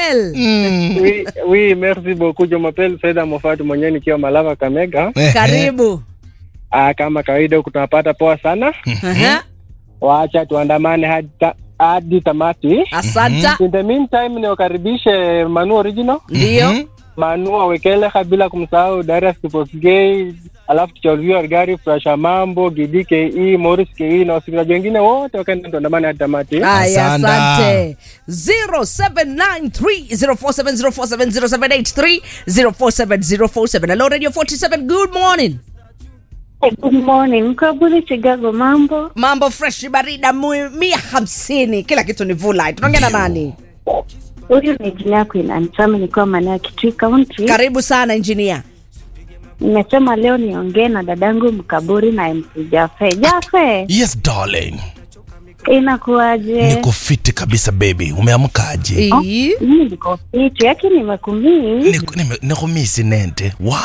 Jumapel. Oui, oui, merci beaucoup Jumapili Fedha Mofatu mwenyewe nikiwa Malava Kamega. Ehe. Karibu. Ah, kama kawaida huku tunapata poa sana. Aha. Waacha tuandamane hadi ta, hadi tamati. Asanta. In the meantime niwakaribishe Manu Original, Ndio. Mhm. Manu Awekeleha bila kumsahau Darius Kiposgei, alafu tuchauzia gari Frasha Mambo, Gidi KE, Morris KE na wasikilizaji wengine wote wakaenda tuandamane hadi tamati. Haya, Asante. asante. 07930470470783 047047. Hello Radio 47. Good morning. Good morning. Mkaburi Chicago, mambo? Mambo fresh barida mu- mia hamsini. Kila kitu ni vulai. Tunaongea na nani? Huyu ni jina yako inanitama nikiwa maeneo ya Kitui County. Karibu sana engineer. Nimesema leo niongee na dadangu Mkaburi na MC Jafe. Jafe, Yes darling. inakuwaje? Niko fiti kabisa baby. Umeamkaje? Ii. Mimi niko fiti, yake nimekumii. Niko nime- nikumisi nente. Wow.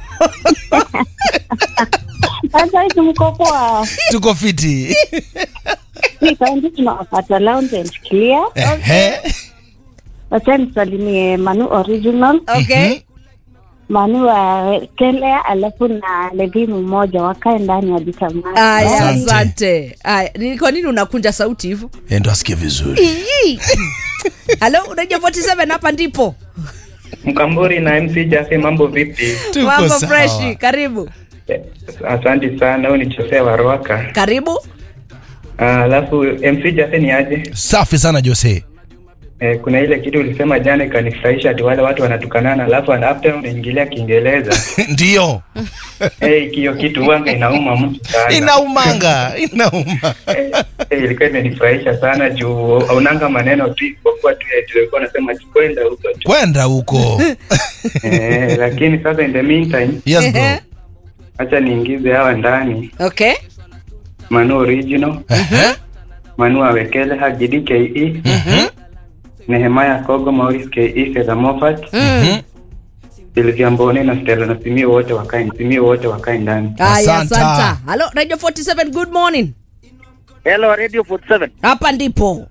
Sasa hizi mko poa. Tuko fiti. Hii kaunti tunawapata lounge and clear. Ehe. Wacha nisalimie Manu Original, Okay. Manu wa Kelea, alafu na Levi mmoja wakae ndani ya Jitamani. Aya, Asante. asante. Aya, ni kwa nini unakunja sauti hivyo? Eh, Ndo asikie vizuri. Ii. Halo, unajua 47 hapa ndipo. Mkamburi na MC Jafe, mambo vipi? Tuko Mambo sawa. fresh. Karibu. Eh, Asante sana, huyu ni Jose wa Ruaka. Karibu. Ah, Alafu MC Jafe ni aje? Safi sana Jose. Eh, kuna ile kitu ulisema jana ikanifurahisha, ati wale watu wanatukanana, alafu after unaingilia Kiingereza. Ndio. Eh, hiyo kitu wanga inauma mtu sana. Inaumanga, inauma. Eh, eh, ilikuwa imenifurahisha sana juu haunanga maneno tu isipokuwa tu eti ulikuwa unasema ati kwenda huko tu. Kwenda huko. Eh, lakini sasa in the meantime, Yes bro. Ehe. acha niingize hawa ndani Okay. Manu Original, Ehe. Manu Awekele, Hagidi KE, Mhm. Nehemaya Kogo, Maurice KE, Fedha Moffat, Mhm. Silvia Mbone na Stella na Simio wote wakae Simio wote wakae ndani. Aya, Asanta. asanta. Halo, Radio 47, good morning. Hello Radio 47. Hapa ndipo.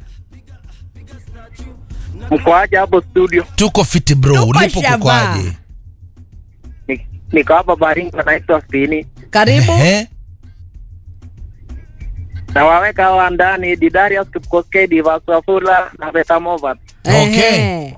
Mko aje hapo studio? Tuko fiti bro. Tuko Ulipo shamba. kukwaje? Ni- Niko hapa Baringo naitwa Spini. Karibu. Ehe. Na waweka hawa ndani Didarius Kipkoskei, Divas Wafula na Beta Movat. Okay. Ehe.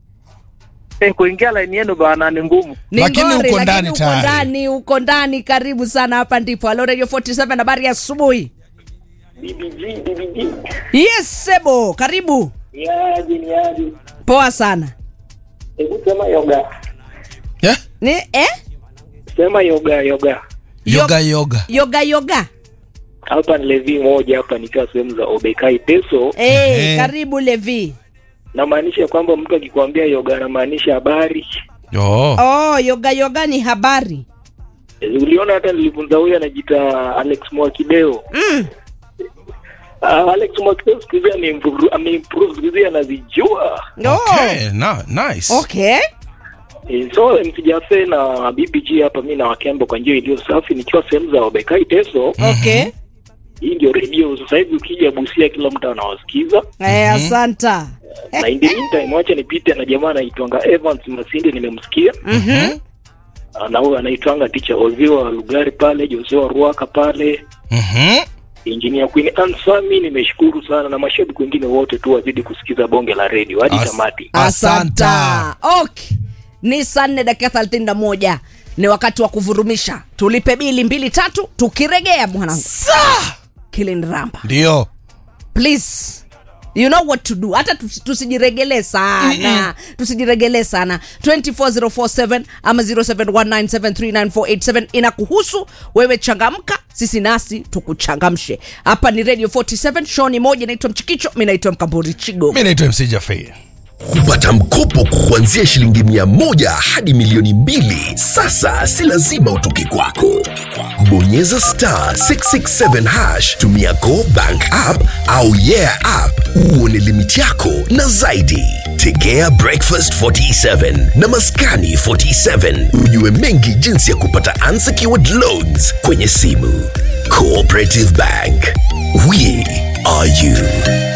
Eh, kuingia line yenu bwana ni ngumu. Ni Lakini ngori, uko lakini ndani uko tayari. ndani, uko ndani. Karibu sana, hapa ndipo. Halo Radio 47, habari ya asubuhi. BBG, BBG. Yes, Sebo, karibu. Yaji ni yaji. Poa sana. Hebu sema yoga. Eh? Ni eh? Sema yoga yoga. Yoga yoga. Yoga yoga. Hapa ni Levi moja hapa nikiwa sehemu za Obekai Teso. Eh, Ehe. karibu Levi. Namaanisha kwamba mtu akikwambia yoga anamaanisha habari. Oh. Oh, yoga yoga ni habari. Eh, Uliona hata nilifunza huyu anajiita Alex Mwakideo. Mm. Uh, Alex Mwakideo siku hizi ameimprove ameimprove siku hizi anazijua. Okay, na, nice. Okay. Eh, so msijafe na BBG hapa mi na Wakembo kwa njia iliyo safi nikiwa sehemu za Obekai Teso. Okay. Hii ndio redio sasa hivi ukija Busia kila mtu anawasikiza. Eh, asanta. Na in the meantime wacha nipite na jamaa anaitwanga Evans Masinde nimemsikia. Mhm. Ah, na huyo anaitwanga teacher Ozio wa Lugari pale, Jose wa Ruaka pale. Mhm. Engineer Queen Ansami nimeshukuru sana na mashabiki wengine wote tu wazidi kusikiza bonge la redio hadi As- tamati. Asanta. Okay. Ni saa nne dakika thelathini na moja. Ni wakati wa kuvurumisha. Tulipe bili mbili tatu, tukiregea mwanangu. Kilin Ramba. Ndio. Please. You know what to do. Hata tusi- tusijiregelee sana. Tusijiregelee sana. 24047 ama 0719739487 inakuhusu wewe, changamka, sisi nasi tukuchangamshe. Hapa ni Radio 47, show ni moja, inaitwa Mchikicho, mimi naitwa Mkamburi Chigo. Mimi naitwa MC Jafei. kupata mkopo kuanzia shilingi mia moja hadi milioni mbili sasa si lazima utoke kwako bonyeza star 667 hash tumia go bank app au yeah app uone limiti yako na zaidi tegea breakfast 47 na maskani 47 ujue mengi jinsi ya kupata unsecured loans kwenye simu cooperative bank we are you